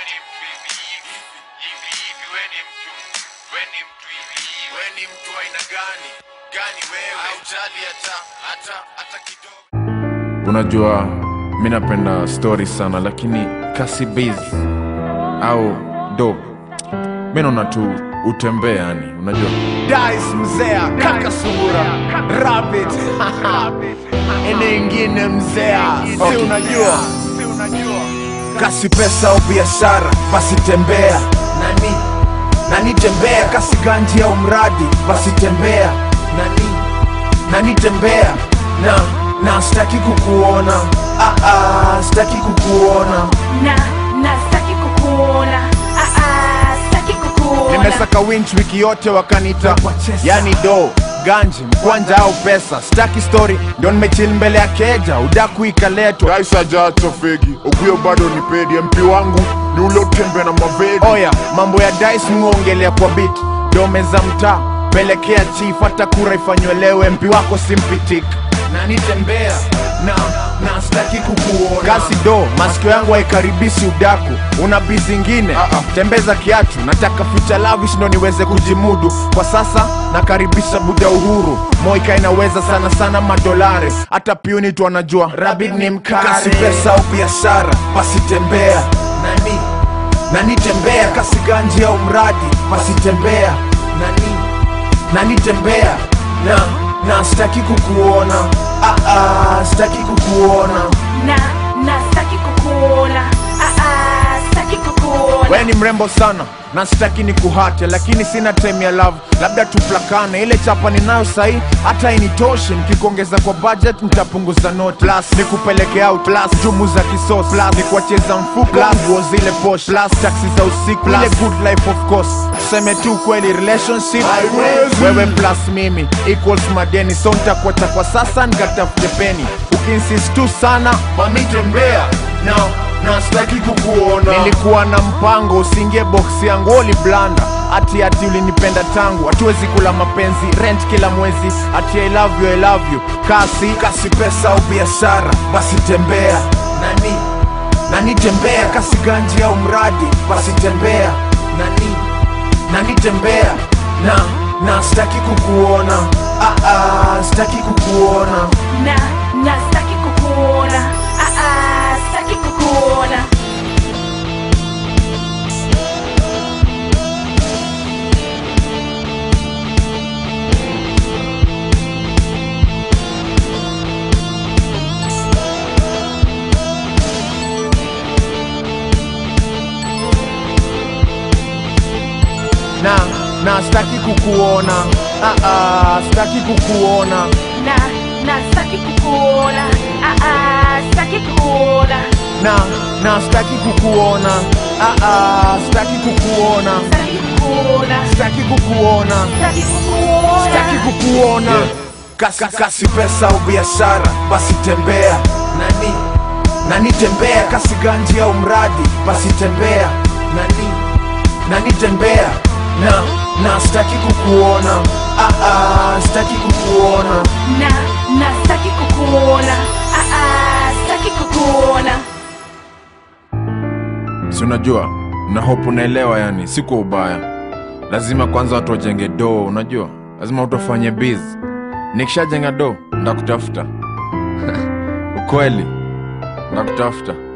ni mtu hivi hivi hivi hivi we ni mtu we ni mtu hivi hivi we ni mtu aina gani gani wewe haujali hata hata hata kidogo unajua mi napenda story sana lakini kasibiz au do mi naona tu utembee yani unajua Dice mzea kaka sungura rabbit ene ingine mzea si Okay. unajua kasi pesa au biashara basi tembea nani nani tembea kasi ganji au mradi basi tembea nani nani tembea na na sitaki kukuona ah, ah, sitaki kukuona na na sitaki kukuona ah, ah, sitaki kukuona nimesaka winch wiki yote wakanita yani do ganji mkwanja au pesa staki story ndio nimechil mbele ya keja udaku ikaletwa rais ajaacha fegi okuyo bado ni pedi mp wangu ni ule utembe na mavedi oya mambo ya dice muongelea kwa bit dome za mtaa pelekea chief hata kura ifanywe mp wako simpitik nanitembea na na staki kukuona kasi do masikio yangu haikaribishi udaku una bi zingine tembeza kiatu nataka future lavish ndo niweze kujimudu kwa sasa nakaribisha buda uhuru moika inaweza sana sana madolare hata piuni tu anajua rabid ni mkare kasi pesa au biashara basi tembea nani nani tembea kasi ganji au mradi basi tembea nani nani tembea na na sitaki kukuona ah, ah, sitaki kukuona na na sitaki kukuona ah, ah, sitaki kukuona we ni mrembo sana na sitaki ni kuhate lakini sina time ya love labda tuplakane ile chapa ninayo sahi hata initoshe nikikuongeza kwa budget nitapunguza note plus nikupeleke out plus jumu za kisos plus nikuacheza mfuko plus nguo zile posh plus taxi za usiku ile good life of course tuseme tu kweli relationship Haiwezi. wewe plus mimi equals madeni so nitakuacha kwa sasa nikatafute peni ukinsist tu sana mami tembea na na sitaki kukuona nilikuwa na mpango usiingie box yangu oli blanda ati ati ulinipenda tangu hatuwezi kula mapenzi rent kila mwezi ati I love you, I love you kasi kasi pesa au biashara basi tembea nani nani tembea kasi ganji au mradi basi tembea nani nani tembea na na sitaki kukuona ah, ah, sitaki kukuona na na sitaki kukuona ah, ah, sitaki kukuona na na sitaki kukuona ah, ah, sitaki kukuona na na sitaki kukuona ah, ah, sitaki kukuona na na sitaki kukuona ah, ah, sitaki kukuona sitaki kukuona sitaki kukuona sitaki kukuona sitaki kukuona kasi, kasi pesa au biashara basi tembea nani nani tembea kasi ganji au mradi basi tembea nani nani tembea na na sitaki kukuona ah, ah, sitaki kukuona na na sitaki kukuona ah, ah, sitaki kukuona si unajua na hope unaelewa yani si kwa ubaya lazima kwanza watu wajenge doo unajua lazima watu wafanye biz nikishajenga doo ndakutafuta ukweli ndakutafuta